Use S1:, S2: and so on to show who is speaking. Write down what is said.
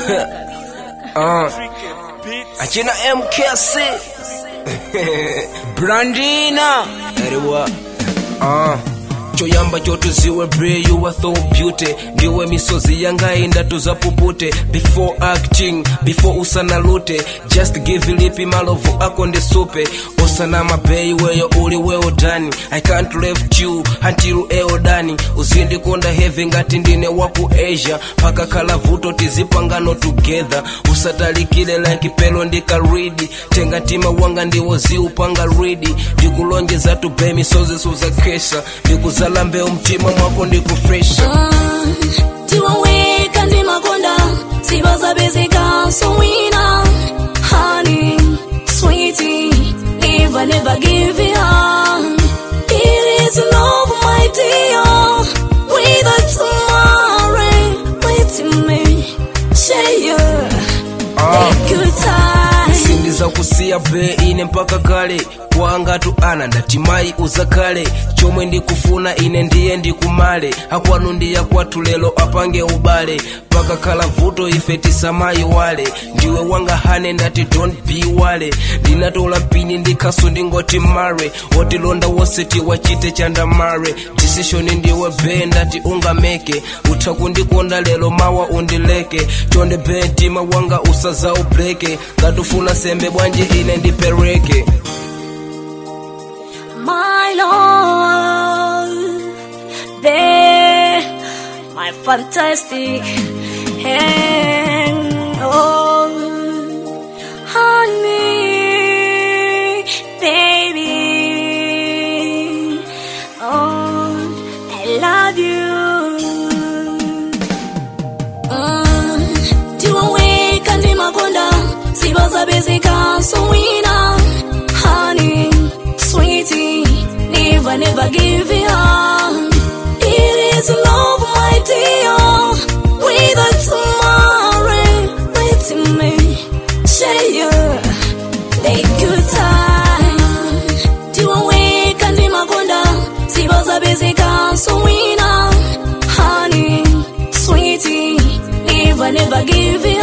S1: uh, achina mkc brandina eriwa uh. choyamba chotuziwe bre you are so beauty ndiwe misozi yanga indatu zapupute before acting before usanalute just give lipi malovu ako ndisupe osana mabei weyo uli weodani i can't left you until eodani uzindikonda hevi ngati ndine waku asia paka kala vuto tizipangano together usatalikile like pelo ndikaridi tenga tima wanga ndiwo ziupanga ridi ndikulonjeza tube misozi suzakesa ndikuzala mbeu mtima mwako ndikufresha
S2: tiwaweka ndi makonda sivazapezeka sowina honey sweetie never never give it up it is love my dear with a tomorrow with me share a good time
S1: sindiza kusiya be ine mpaka kale kwangatu ana ndatimayi uzakale chomwe ndikufuna ine ndiye ndikumale akwanu ndiya kwathu lero apange ubale pakakhala vuto ife tisamayi wale ndiwe wanga hane ndati don't be wale ndinatola mpini ndikhaso ndingoti mare wotilonda wose tiwachite chandamare decision ndiwe be ndati ungameke utha kundikonda lero mawa undileke chonde be mtima wanga usaza ubreke ngatufuna sembe bwanji ine ndipereke
S2: my love, there, my fantastic hand, oh, honey, baby, oh, I love you. tiwaweka ndi makonda sivazapezeka sowina honey sweetie never never give it up it is love my dear with a tomorrow with me share a good time tiwaweka ndi makonda sivazapezeka sowina honey sweetie never never give it